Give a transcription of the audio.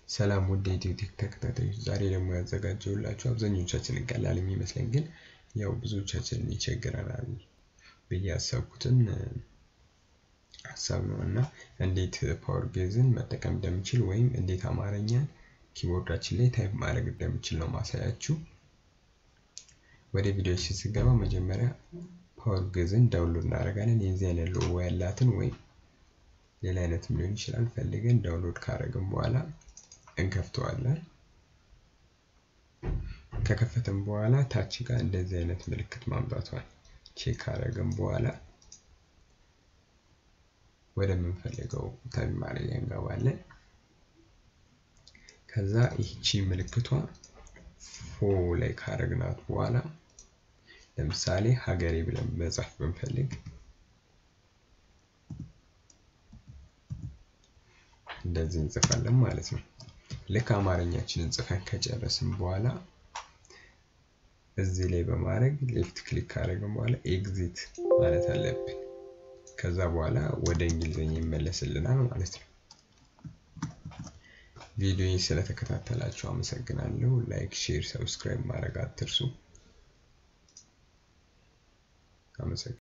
ሰላም ውድ የኢትዮ ቴክ ተከታታዮች፣ ዛሬ ደግሞ ያዘጋጀሁላችሁ አብዛኞቻችንን ቀላል የሚመስለን ግን ያው ብዙዎቻችንን ይቸግረናል ብዬ ያሰብኩትን ሀሳብ ነው እና እንዴት ፓወር ጌዝን መጠቀም እንደምችል ወይም እንዴት አማርኛን ኪቦርዳችን ላይ ታይፕ ማድረግ እንደምችል ነው ማሳያችሁ። ወደ ቪዲዮ ስንገባ መጀመሪያ ፓወር ጌዝን ዳውንሎድ እናደርጋለን። የዚህ አይነት ሎጎ ያላትን ወይም ሌላ አይነትም ሊሆን ይችላል ፈልገን ዳውንሎድ ካደረግን በኋላ እንከፍተዋለን። ከከፈተን በኋላ ታች ጋር እንደዚህ አይነት ምልክት ማምጣቷል ቼክ ካደረግን በኋላ ወደምንፈልገው ታይፕ ማድረጊያ እንገባለን። ከዛ ይህቺ ምልክቷ ፎ ላይ ካደረግናት በኋላ ለምሳሌ ሀገሬ ብለን መጻፍ ብንፈልግ እንደዚህ እንጽፋለን ማለት ነው። ልክ አማርኛችንን ጽፈን ከጨረስን በኋላ እዚህ ላይ በማድረግ ሌፍት ክሊክ ካደረግን በኋላ ኤግዚት ማለት አለብን። ከዛ በኋላ ወደ እንግሊዝኛ ይመለስልናል ማለት ነው። ቪዲዮ ስለተከታተላችሁ አመሰግናለሁ። ላይክ፣ ሼር፣ ሰብስክራይብ ማድረግ አትርሱ። አመሰግናለሁ።